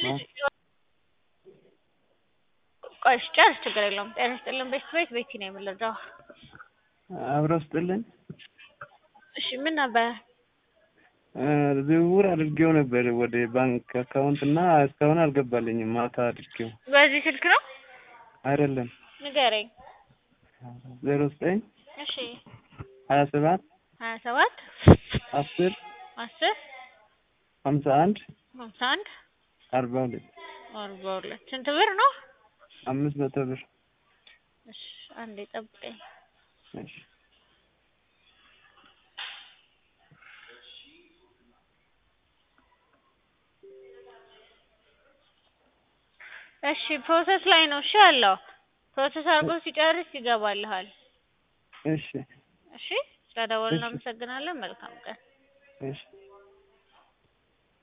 ልጅ ቆይ እሺ ጨርስ ችግር የለውም ጤና ይስጥልን ቤት ቤት ቤቲ ነው የምንረዳው አብረው ስጥልን እሺ ምን ነበር ዝውውር አድርጌው ነበር ወደ ባንክ አካውንት እና እስካሁን አልገባልኝም። ማታ አድርጌው በዚህ ስልክ ነው አይደለም ንገረኝ ዜሮ ዘጠኝ እሺ ሀያ ሰባት ሀያ ሰባት አስር አስር ሀምሳ አንድ ሀምሳ አንድ አርባ ሁለት አርባ ሁለት ስንት ብር ነው? አምስት መቶ ብር እሺ አንዴ ጠብቀኝ እሺ እሺ ፕሮሰስ ላይ ነው እሺ ያለው ፕሮሰስ አድርጎ ሲጨርስ ይገባልሃል እሺ እሺ ስለደወልን እናመሰግናለን መልካም ቀን እሺ